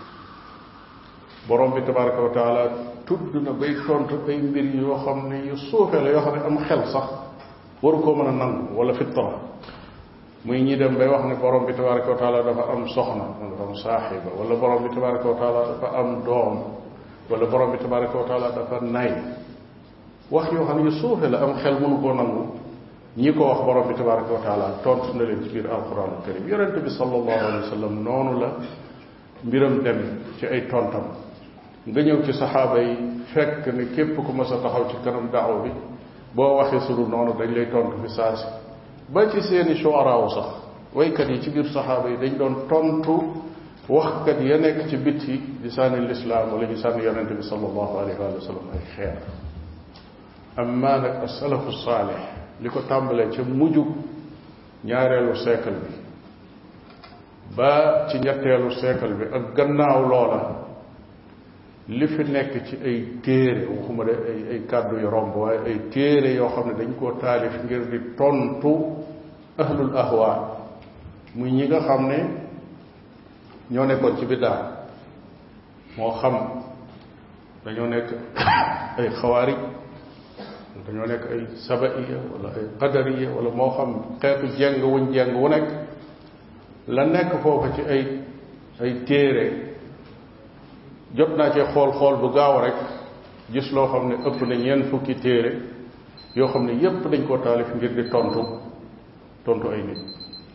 Speaker 2: borom bi tabaraka wa taala tudd na bay tontu ay mbir yoo xam ne yu suufee la yoo xam ne am xel sax waru koo mën a nangu wala fitra muy ñi dem bay wax ne borom bi tabaraka wa taala dafa am soxna wala dafa am saaxiba wala borom bi tabaraka wa taala dafa am doom wala borom bi tabaraka wa taala dafa nay wax yoo xam ne yu suufe la am xel mënu koo nangu ñi ko wax borom bi tabaraka wa taala tontu na leen ci biir alquran karim yonente bi sallallahu alayhi wa sallam noonu la mbiram dem ci ay tontam nga ñëw ci saxaaba yi fekk ne képp ku mas a taxaw ci kanam daaw bi boo waxee sulu noonu dañ lay tontu fi saasi ba ci seeni shuaraaw sax waykat yi ci biir saxaaba yi dañ doon tontu waxkat ya nekk ci bitti di sànni lislaam wala ñu sànni yonente bi sallallahu alayhi wa sallam ay xeer amma nag asalafu saalix li ko tàmbalee ca mujjug ñaareelu siècle bi ba ci ñetteelu siècle bi ak gannaaw loola li fi nekk ci ay téere waxuma de ay ay kàddu yu romb waaye ay téere yoo xam ne dañ koo taalif ngir di tontu ahlul ahwa muy ñi nga xam ne ñoo nekkoon ci biddaa moo xam dañoo nekk ay xawaarij dañoo nekk ay sabaiya wala ay qadariya wala moo xam xeetu jeng wuñ jeng wu nekk la nekk foofu ci ay ay téere jot naa cee xool xool bu gaaw rek gis loo xam ne ëpp na ñeent fukki téere yoo xam ne yépp dañ koo taalif ngir di tontu tontu ay nit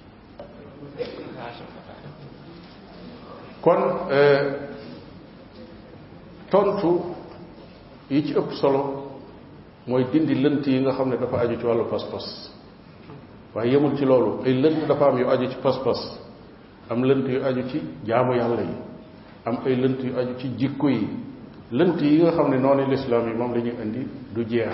Speaker 2: kon tontu yi ci ëpp solo mooy dindi lënt yi nga xam ne dafa aju ci wàllu pas-pas waaye yemul ci loolu ay lënt dafa am yu aju ci pas-pas am lënt yu aju ci jaamu yàlla yi am ay lënt yu aju ci jikko yi lënt yi nga xam ne noonu lislaam yi moom la ñuy indi du jeex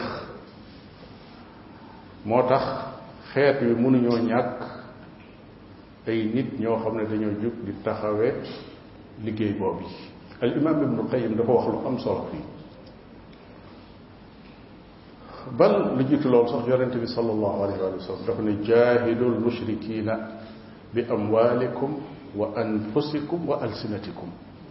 Speaker 2: moo tax xeet wi mënuñoo ñàkk ay nit ñoo xam ne dañoo jóg di taxawe liggéey boobu al imam ibnu qayim dafa wax lu am solo fii bal lu jiitu loolu sax yonente bi sallallahu alayhi wa sallam dafa ne jaahidu lmushrikina bi amwalikum wa anfusikum wa alsinatikum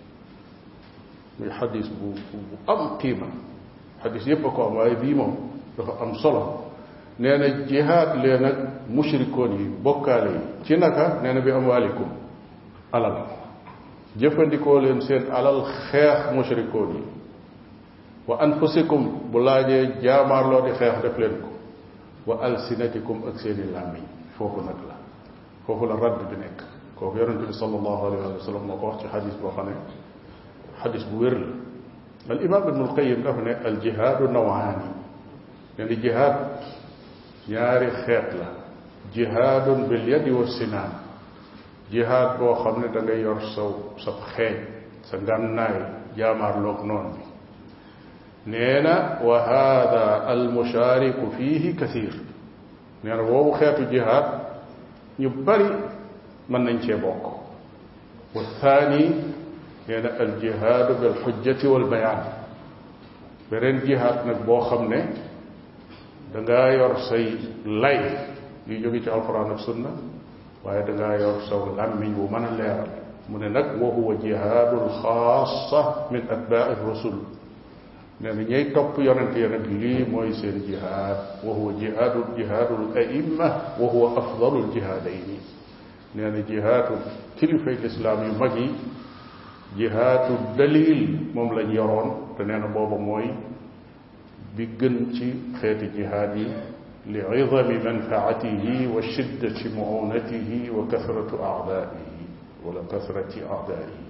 Speaker 2: muy xadis bu bu am qiima xadis yépp a ko am waaye bii moom dafa am solo nee na jihaad leen ak mushrikoon yi bokkaale yi ci naka nee na bi amwalikum alal jëfandikoo leen seen alal xeex mushrikoon yi wa anfusikum bu laajee jaamaarloo di xeex def leen ko wa alsinatikum ak seeni làmmiñ foofu nag la foofu la radd bi nekk kooku yonente bi sallallahu alayhi wa sallam moo ko wax ci xadis boo xam ne xadis bu wér la al imam ibnu alqayim dafa ne al jihaadu nawaani ne ni jihaad ñaari xeet la jihaadun bil yadi wa sinaan jihaad boo xam ne da ngay yor saw sa xeeñ sa ngànnaay jaamaarloog noon bi nee na wa hada al mushaariku fiihi kathir nee na boobu xeetu jihaad ñu bari mën nañ cee bokk wa thani nee na al jihaadu bil xujjati wal bayaan beneen jihaad nag boo xam ne dangaa yor say lay yu jóge ci alquran ak sunna waaye dangaa yor saw làmmiñ bu mën a leeral mu ne nag wa huwa jihaadul xaasa min atbaai rasul nee na ñay topp yonent ya nag lii mooy seen jihaad wa huwa jihaadu jihaadul aimma wa huwa afdalul jihaadayni nee na jihaadu kilifay lislaam yu mag yi jihaadu dalil moom lañ yoroon te nee na booba mooy bi gën ci xeeti jihaad yi li idami manfaatihi wa shiddati muunatihi wa kasratu aadaihi wala kasrati aadaihi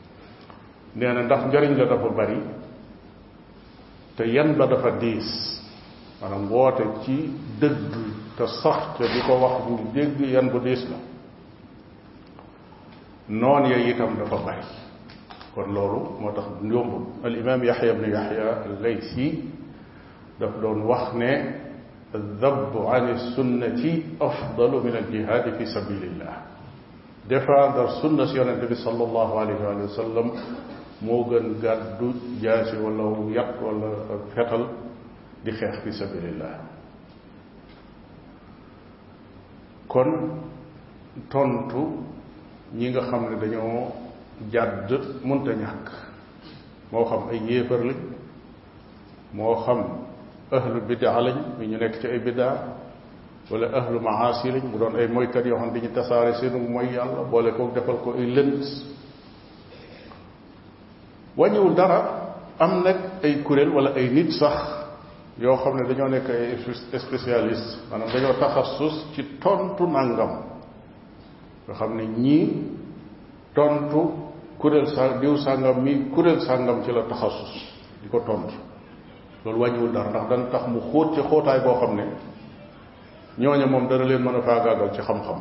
Speaker 2: nee na ndax njëriñ la dafa bari te yan ba dafa diis maanaam woote ci dëgg te sax te di ko wax bu dégg yan bu diis la noon ya itam dafa bari kon loolu moo tax yombul al imam yaxya bnu yaxya al laysi daf doon wax ne addabu an sunnati afdalu min aljihaadi fi sabilillah défendre sunna si yonente bi sallallahu alayhi wa sallam moo gën gàddu jaasi wala yat wala fetal di xeex fi sabilillah kon tontu ñi nga xam ne dañoo jàdd mënta ñàkk moo xam ay yéefar lañ moo xam ahlu bidaa lañ mi ñu nekk ci ay bidaa wala ahlu maasi lañ mu doon ay moykat yoo xam ne dañu tasaare seenu mooy yàlla boole kook defal ko ay lënt wàññiwul dara am nag ay kuréel wala ay nit sax yoo xam ne dañoo nekk ay spécialiste maanaam dañoo taxasus ci tontu nangam nga xam ne ñii tontu kuréel sa diw sàngam mi kuréel sàngam ci la taxasus di ko tontu loolu wàññiwul dara ndax dana tax mu xóot ci xóotaay boo xam ne ñooña moom dana leen mën a faagaagal ci xam-xam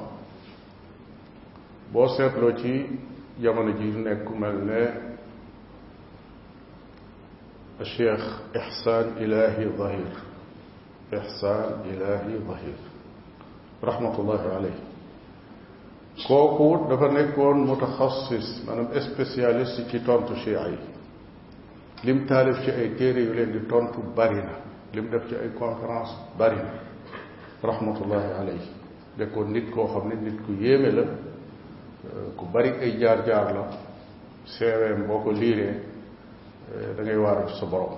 Speaker 2: boo seetloo ci jamono ji nekk mel ne cheikh ihsaan ilahi zahir ihsaan ilahi zahir rahmatullahi alayhi kooku dafa nekkoon mutaxassis maanaam spécialiste ci tontu chia yi lim taalif ci ay téere yu leen di tontu bari na lim def ci ay conférence bari na rahmatullahi alayhi nekkoon nit koo xam ne nit ku yéeme la ku bari ay jaar-jaar la seeweem boo ko liiree da ngay waaru ci sa borom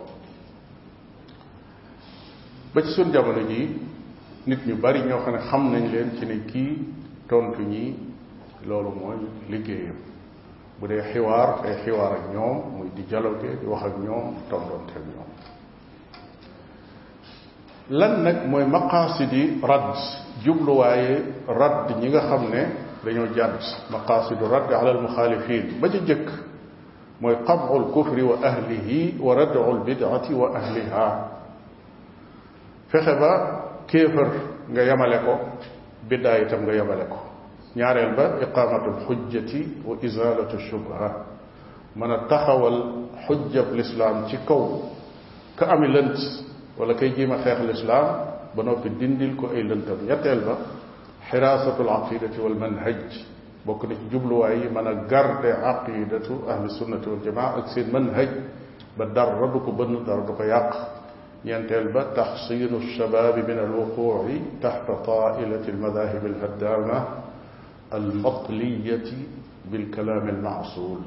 Speaker 2: ba ci suñ jamono jii nit ñu bari ñoo xam ne xam nañ leen ci ne kii tontu ñi loolu mooy liggéeyam bu dee xiwaar ay xiwaar ak ñoom muy di dialogue di wax ak ñoom tontonte ak ñoom lan nag mooy maqaasidi radd jubluwaaye radd ñi nga xam ne dañoo jàdd maqaasidu radd ala almuxaalifin ba ci jëkk mooy qamcu alkufri wa ahlihi wa radcu albidcati wa ahliha fexe ba kéefër nga yemale ko biddaa itam nga yemale ko ñaareel ba iqaamatu alxujjati wa izalatu shubha mën a taxawal xujjab lislaam ci kaw ka ami lënt wala kay jiima xeex lislaam ba noppi dindil ko ay lëntam ñetteel ba xiraasatu alaqidati wal manhaj bokk na ci jubluwaay yi mën a garde aqidatu ahli sunnati wal jamaa ak seen manhaj ba dara du ko bënn dara du ko yàq ñeenteel ba taxsinu shababi min alwuquci taxta tailati almadahib alhaddama almatliyati bilkalaami almaasul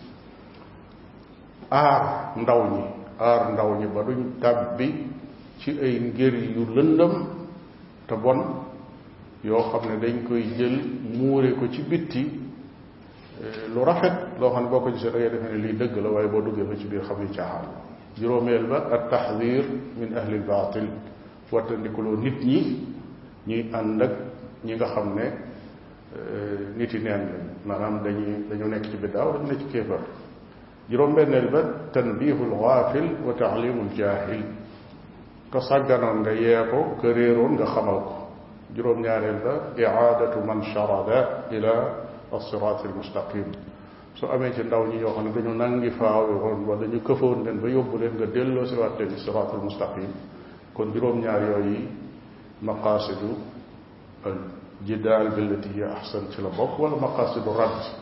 Speaker 2: aar ndaw ñi aar ndaw ñi ba duñ tàbbi ci ay ngir yu lëndëm te bon yoo xam ne dañ koy jël muure ko ci bitti lu rafet loo xam ne boo ko gisee da ngay defe ne lii dëgg la waaye boo duggee ba ci biir xam ni caaxaan juróomeel ba at taxdir min ahli lbaatil wattandikuloo nit ñi ñuy ànd ak ñi nga xam ne nit yi neen lañ maanaam dañuy dañu nekk ci biddaaw dañu nekk ci kéefar juróom-benneel ba tanbihu lgaafil wa taalimu ljaahil ka sàgganoon nga yee ko ka réeroon nga xamal ko juróom-ñaareel ba iaadatu man charada ila alsirat almustaqim su amee ci ndaw ñi ñoo xam ne dañu nangi faaw woon wala ñu këfoon leen ba yóbbu leen nga delloo si waat leen sirat almustaqim kon juróom-ñaar yooyu maqaasidu al jidaal billati hiya ahsan ci la bokk wala maqaasidu radd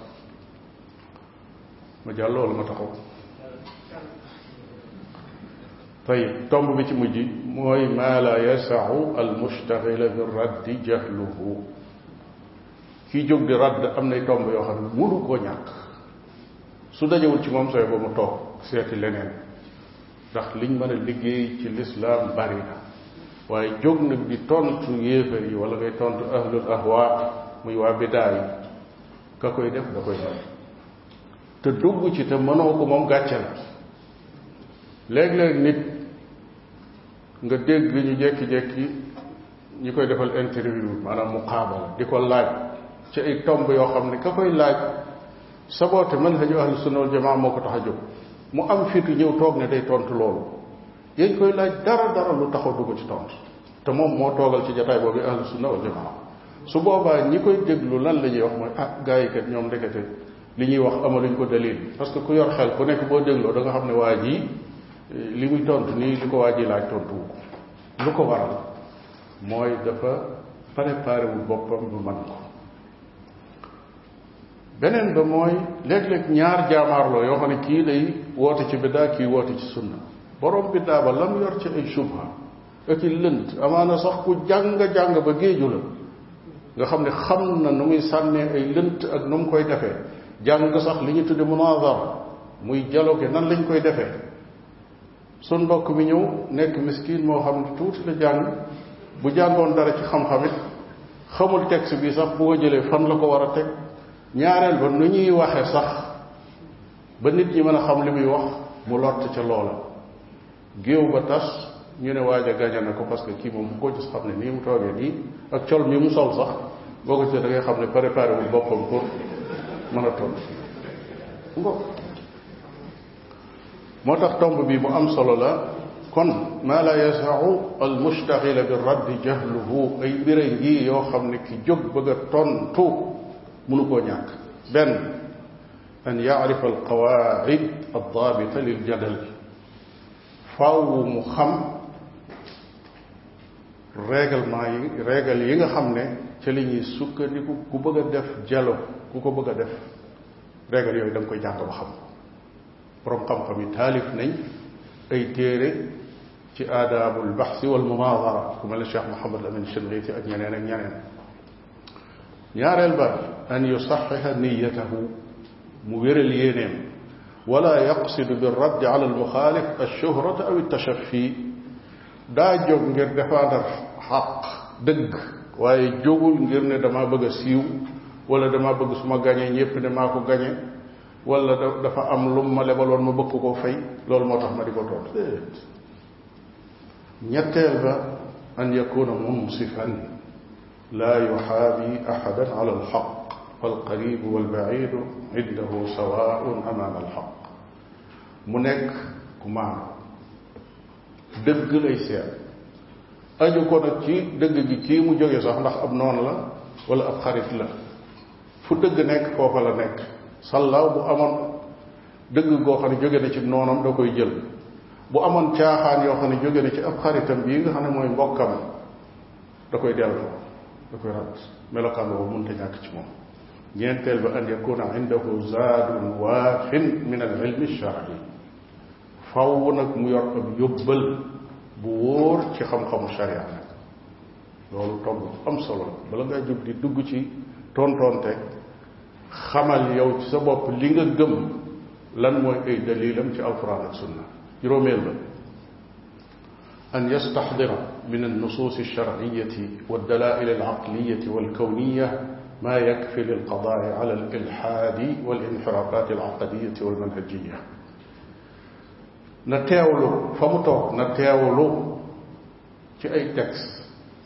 Speaker 2: ma jàll wala ma taxaw tayib tomb bi ci mujj mooy maa la yasaxu almustaxila bi raddi jahluhu kii jóg di radd am nay tomb yoo xam ne mënu koo ñàkk su dajewul ci moom sooy ba mu toog seeti leneen ndax liñ mën a liggéey ci lislaam bari na waaye jóg nag di tontu yéefar yi wala ngay tontu ahlul ahwa muy waa bidaa yi ka koy def da koy def te dugg ci te mënoo ko moom gàcce la léeg-léeg nit nga dégg ñu jekki-jekki ñi koy defal interview maanaam muqaabala di ko laaj ci ay tomb yoo xam ne ka koy laaj saboote manhaju ahlu sunna wal jamaa moo ko tax a jóg mu am fitu ñëw toog ne day tontu loolu yéen koy laaj dara dara lu taxaw dugg ci tontu te moom moo toogal ci jataay boobu ahlu sunna wal jamaa su boobaa ñi koy déglu lan la ñuy wax mooy ah gaa yi kat ñoom ndekete li ñuy wax amaluñ ko dalil parce que ku yor xel ku nekk boo dégloo da nga xam ne waa ji li muy tontu nii li ko waa ji laaj tontu wu ko lu ko waral mooy dafa préparé wul boppam bu man ko beneen ba mooy léeg-léeg ñaar jaamaarloo yoo xam ne kii day woote ci biddaa kii woote ci sunna borom biddaa ba lam yor ci ay subha ak i lënt amaana sax ku jàng-jàng ba géeju la nga xam ne xam na nu muy sànnee ay lënt ak nu mu koy defee jàng sax li ñu tudde munazara muy dialogue nan lañ koy defee sun mbokk mi ñëw nekk miskin moo xam ne tuuti la jàng bu jàngoon dara ci xam-xamit xamul texte bi sax bu ko jëlee fan la ko war a teg ñaareel ba nu ñuy waxe sax ba nit ñi mën a xam li muy wax mu lott ca loola géew ba tas ñu ne waaj a gañe na ko parce que kii moom bu ko gis xam ne nii mu toogee nii ak col mi mu sol sax boo ko ci da ngay xam ne préparé wul boppam pour mën a toll ngo moo tax tomb bi bu am solo la kon maa la yasau al mustaxila bi raddi jahluhu ay mbira ngi yoo xam ne ki jóg bëgg a tontu mënu koo ñàkk benn an yacrifa al qawaid al daabita lil jadal faaw mu xam règlement yi règle yi nga xam ne ca li ñuy sukkandiku ku bëgg a def jalo ku ko bëgg a def règle yooyu da nga koy jàng ba xam borom xam-xam yi taalif nañ ay téere ci aadaabul baxsi wal munaadara ku mel ne Cheikh Mouhamad Amin Shinqiti ak ñeneen ak ñeneen ñaareel ba an yusaxixa niyatahu mu wéral yéeneem wala yaqsidu bi raddi ala almuxaalif alshuhrata aw altachafi daa jóg ngir défendre xaq dëgg waaye jógul ngir ne damaa bëgg a siiw wala damaa bëgg su ma gañee ñépp ne maa ko gañe wala dafa am lu ma lebaloon ma bëgg ko fay loolu moo tax ma di ko toog déet ñetteel ba an yakuna munsifan laa yuxaabi ahadan ala alxaq falqaribu walbaidu indahu sawaun amaama alxaq mu nekk ku maanu dëgg lay seet aju ko nag ci dëgg gi kii mu jóge sax ndax ab noon la wala ab xarit la fu dëgg nekk foofa la nekk sallaaw bu amoon dëgg goo xam ne jóge na ci noonam da koy jël bu amoon caaxaan yoo xam ne jóge na ci ab xaritam bii nga xam ne mooy mbokkam da koy delloo da koy rat melokaan boobu mënta ñàkk ci moom ñeenteel ba an yakuna indahu zaadun waafin min al ilmi shar'i faw nag mu yor ab yóbbal bu wóor ci xam-xamu sharia nag loolu tomb am solo bala ngaa jóg di dugg ci tontonte xamal yow ci sa bopp li nga gëm lan mooy ay dalilam ci alquran ak sunna juróomeel ba an yastaxdira min alnusus alsharciyati waddalail alaqliyati walkawniya ma yakfi lilqadaai ala alilhaadi walinxirafat alaqadiyati walmanhajiya na teewlu fa mu toog na teewlu ci ay texte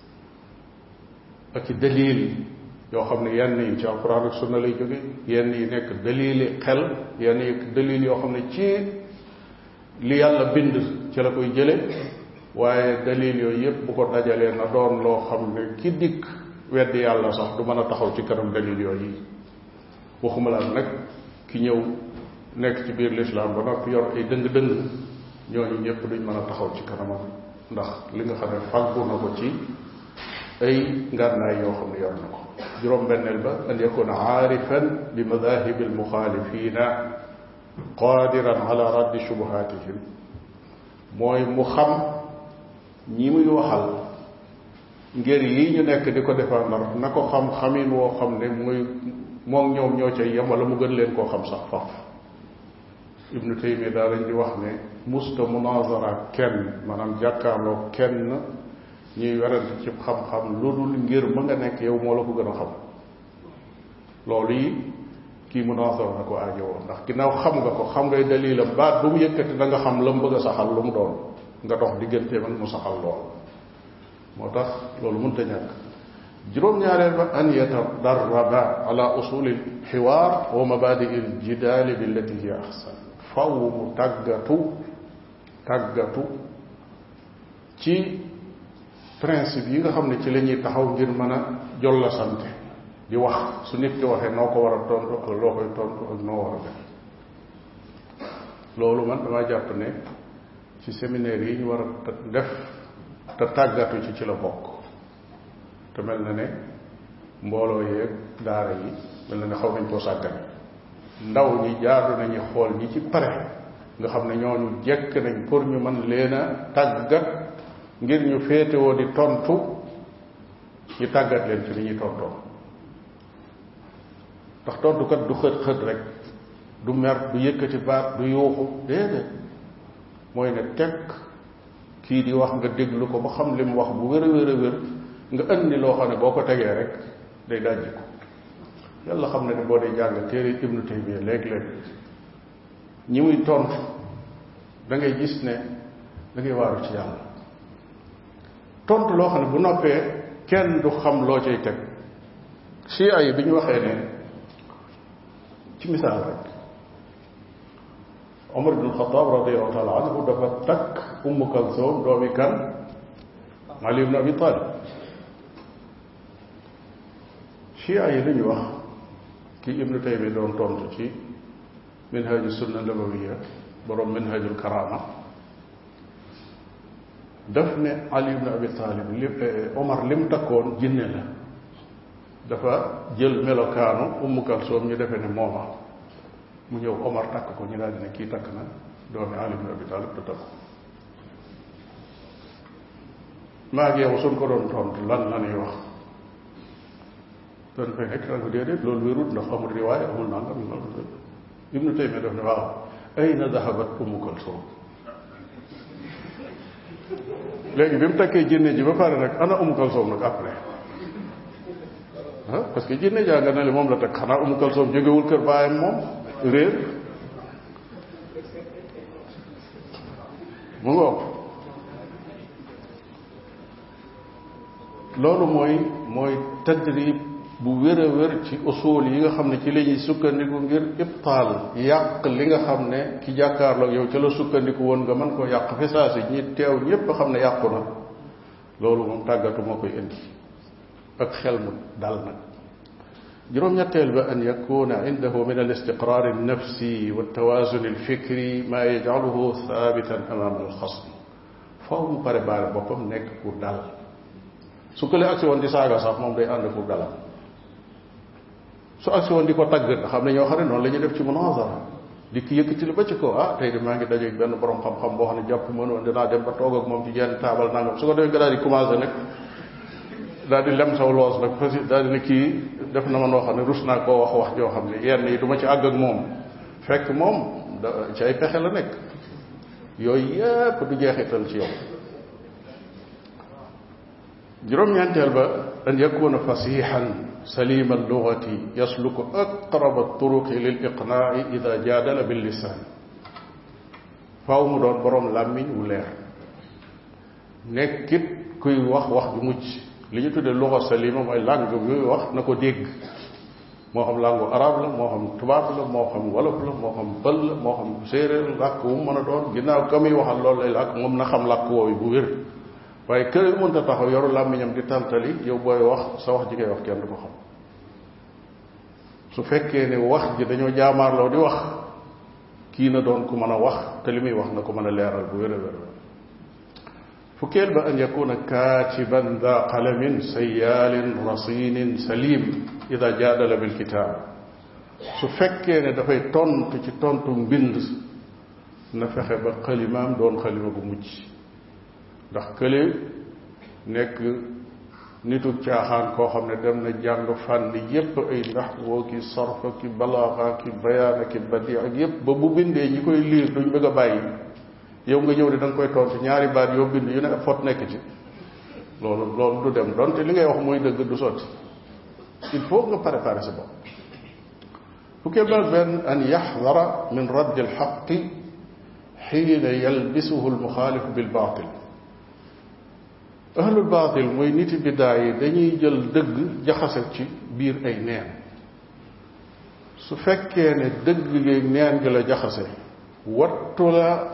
Speaker 2: ak ci dalil yoo xam ne yenn yi ci alquran ak sunna lay jóge yenn yi nekk dalili xel yenn yi dalil yoo xam ne ci li yàlla bind ci la koy jële waaye dalil yooyu yépp bu ko dajalee na doon loo xam ne ki dikk weddi yàlla sax du mën a taxaw ci kanam dalil yooyu waxuma la nag ki ñëw nekk ci biir lislaam ba noppi yor ay dëng-dëng ñooñu ñëpp duñ mën a taxaw ci kanamam ndax li nga xam ne fàggu na ko ci ay ngànnaay yoo xam ne yor na ko juróom-benneel ba an yakuna aarifan bi madahibi almuxaalifina qadiran ala raddi shubuhatihim mooy mu xam ñi muy waxal ngir yi ñu nekk di ko défendre na ko xam xamin woo xam ne muy moom ñoom ñoo cay yem wala mu gën leen koo xam sax faf ibnu taymiya daa lañ di wax ne musta munazara kenn maanaam jàkkaarloo kenn ñuy werante ci xam-xam lu dul ngir ma nga nekk yow moo la ko gën a xam loolu yi kii munazara na ko aajowoo ndax ginnaaw xam nga ko xam ngay dalilam baat bu mu yëkkati da nga xam la mu bëgg a saxal lu mu doon nga dox diggante man mu saxal lool moo tax loolu mënta ñàkk juróom-ñaareel ba an yatadarraba ala usuli lxiwaar wa mabadii ljidaali billati hiya ahsan faw mu tàggatu tàggatu ci principe yi nga xam ne ci la ñuy taxaw ngir mën a jolla sante di wax su nit ki waxee noo ko war a tontu ak loo koy tontu ak noo war a def loolu man damaa jàpp ne ci séminaire yi ñu war a def te tàggatu ci ci la bokk te mel na ne mbooloo yeeg daara yi mel na ne xaw nañ koo sàggane ndaw ñi jaadu nañu xool ñi ci pare nga xam ne ñooñu jekk nañ pour ñu mën leen a tàggat ngir ñu féetewoo di tontu ñu tàggat leen ci li ñuy tontoo ndax tontukat du xët xët rek du mer du yëkkati baat du yuuxu déedéet mooy ne tekk kii di wax nga déglu ko ba xam li mu wax bu wér a wér a wér nga indi loo xam ne boo ko tegee rek day dajji ko yàlla xam ne ne boo dee jàng téere ibnu taymiya léeg-léeg ñi muy tontu da ngay gis ne da ngay waaru ci yàlla tontu loo xam ne bu noppee kenn du xam loo cay teg chia yi bi ñu waxee ne ci misaal rek Omar ibn Xataab radiallahu taala anhu dafa takk Ummu Kalsoom doomi kan Ali ibn Abi Talib chia yi li ñu wax ki Ibnu Taymi doon tontu ci minhaju sunna nabawiya borom minhajul karama daf ne Ali ibn Abi Talib li Omar lim takkoon jinne la dafa jël melokaanu Ummu Kalsoom ñu defee ne mooma mu ñëw Omar takk ko ñu daal di ne kii takk na doomi Ali ibn Abi Talib du takk maa ngi yow suñ ko doon tontu lan la ñuy wax doon fay nekk nag déedéet loolu wérut ndax amul riwaay amul nangam Ibnu Taymiya daf ne waaw ayna dahabat Ummu Kalsoom léegi bi mu takkee jinne ji ba pare nag ana Ummu Kalsoom nag après ah parce que jinne jaa nga ne li moom la takk xanaa Ummu Kalsoom jógewul kër baayam moom réer mu ngoog loolu mooy mooy tadrib bu wér a wér ci usul yi nga xam ne ci la ñuy sukkandiku ngir ibtaal yàq li nga xam ne ki jàkkaarloog yow ca la sukkandiku woon nga mën koo yàq fi saa si ñi teew ñépp xam ne yàqu na loolu moom tàggatu moo koy indi ak xel mu dal nag juróom-ñetteel ba an yakuna indahu min al istiqrar al nafsi wa tawazun al fikri ma yajcaluhu thabitan amama al xasm faaw mu pare baare boppam nekk pour dal su ko lee agsi woon di saaga sax moom day ànd pour dalam su agsi woon di ko tagg nga xam ne ñoo xam ne noonu la ñuy def ci munazara di ki yëkkati la ba ci ko ah tey de maa ngi dajeeg benn borom xam-xam boo xam ne jàpp mënoon dinaa dem ba toog ak moom ci jenn taabal nangam su ko defee nga daal di commencé nag daal di lem saw loos nag fas daal di ne kii def na ma noo xam ne rus naa koo wax wax joo xam ne yenn yi du ma ci àgg ak moom fekk moom da ci ay pexe la nekk yooyu yépp du jeexital ci yow juróom-ñeenteel ba an yakuna fasihan salima allugati yasluku aqraba turuqi lil iqnaai ida jaadala bil lisaan faaw mu doon boroom làmmiñ wu leer nekkit kuy wax wax ju mucc li ñu tuddee luga salima mooy langue bi wax na ko dégg moo xam langue arabe la moo xam tubaab la moo xam wolof la moo xam bël la moo xam séeréer làkk wu mu mën a doon ginnaaw ka muy waxal loolu lay làkk moom na xam làkk woowu bu wér waaye kër mënta taxaw yoru làmmiñam di tàntali yow booy wax sa wax ji ngay wax kenn du ko xam su fekkee ne wax ji dañoo jaamaarloo di wax kii na doon ku mën a wax te li muy wax na ko mën a leeral bu wér a wér fukkeel ba an yakuna kaatiban da qalamin sayaalin rasinin salim ida jaadala bil kitaab su fekkee ne dafay tontu ci tontu mbind na fexe ba xalimaam doon xalima bu mucc ndax kële nekk nitu caaxaan koo xam ne dem na jàng fànn yépp ay ndax woo ki sarfa ki balaaxa ki bayaana ki badi ak yépp ba bu bindee ñi koy liir duñ bëgg a bàyyi yow nga ñëw di da nga koy tontu ñaari baat yoo bind yu ne ab fot nekk ci loolu loolu du dem donte li ngay wax mooy dëgg du sotti il faut nga préparer sa bopp fukkee ba benn an yaxdara min raddi alxaqi xiina yalbisuhu almuxaalif bilbaatil ahlul baatil mooy niti biddaa yi dañuy jël dëgg jaxase ci biir ay neen su fekkee ne dëgg gi neen gi la jaxase wattu la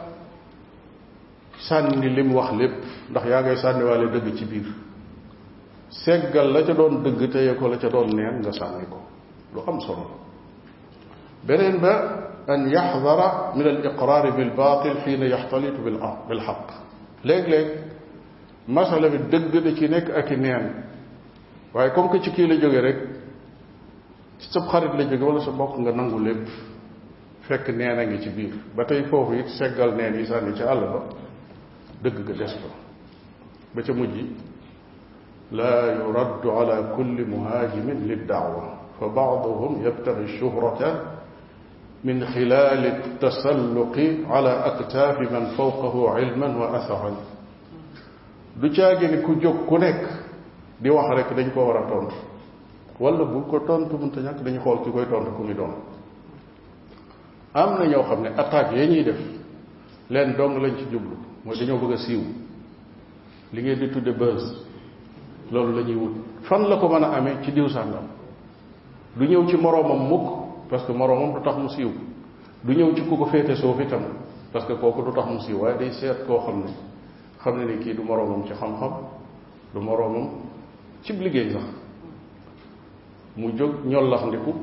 Speaker 2: sànni lim wax lépp ndax yaa ngay sànniwaale dëgg ci biir seggal la ca doon dëgg téye ko la ca doon neen nga sànni ko lu am solo beneen ba an yaxdara min al iqraari bil baatil xiina yaxtalitu bil bil xaq léeg-léeg masala bi dëgg da ci nekk ak i neen waaye comme que ci kii la jóge rek ci sa xarit la jóge wala sa bokk nga nangu lépp fekk neen a ngi ci biir ba tey foofu it seggal neen yi sànni ci àll ba dëgg ga des ko ba ca mujj laa yuraddu ala kulli muhaajimin liddaawa fa baaduhum yabtaxi shuhrata min xilaali tasalluqi ala aktaafi man fawqahu ilman wa atharan du caagi ni ku jóg ku nekk di wax rek dañ ko war a tontu wala bu ko tontu mënta ñàkk dañu xool ki koy tontu ku muy doon am na ñoo xam ne attaque ya ñuy def leen dong lañ ci jublu mooy dañoo bëgg a siiw li ngeen di tudde buzz loolu la ñuy wut fan la ko mën a amee ci diw sàngam du ñëw ci moroomam mukk parce que moroomam du tax mu siiw du ñëw ci ku ko féete suuf itam parce que kooku du tax mu siiw waaye day seet koo xam ne xam ne ni kii du moroomam ci xam-xam du moroomam cib liggéey sax mu jóg ñollax ndiku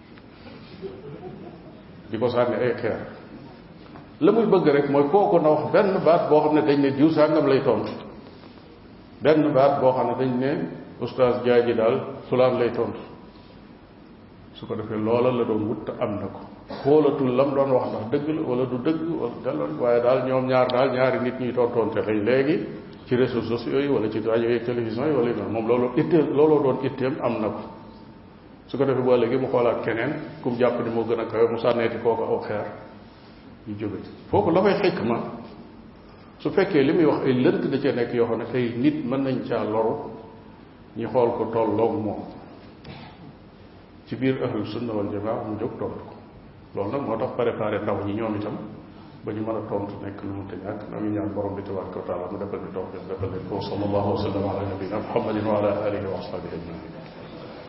Speaker 2: di ko sànni ay xeer la muy bëgg rek mooy kooku na wax benn baat boo xam ne dañ ne diw sàngam lay tontu benn baat boo xam ne dañ ne oustaz jaaji daal fulaan lay tontu su ko defee loola la doon wut te am na ko xoolatul lam doon wax ndax dëgg la wala du dëgg wala daloon waaye daal ñoom ñaar daal ñaari nit ñuy tontonte lañ léegi ci réseaux sociaux yi wala ci rajo yi télévision yi wala noonu moom loolu itteel looloo doon itteem am na ko su ko defee boo léegi mu xoolaat keneen ku mu jàpp ni moo gën a kawe mu sànneeti kooku aw xeer yu jóge ci foofu la fay xikk ma su fekkee li muy wax ay lënt da cee nekk yoo xam ne tey nit mën nañ caa loru ñu xool ko tolloog moom ci biir ahlu sunna wal jamaa mu jóg tontu ko loolu nag moo tax préparé ndaw ñi ñoom itam ba ñu mën a tontu nekk lu mu te ñàkk na ngi ñaan borom bi tabaraka wa taala mu defal ñu tawfiq defal leen ko sallallahu wa sallam ala nabina muhammadin wa ala alihi wa ashabihi ajmain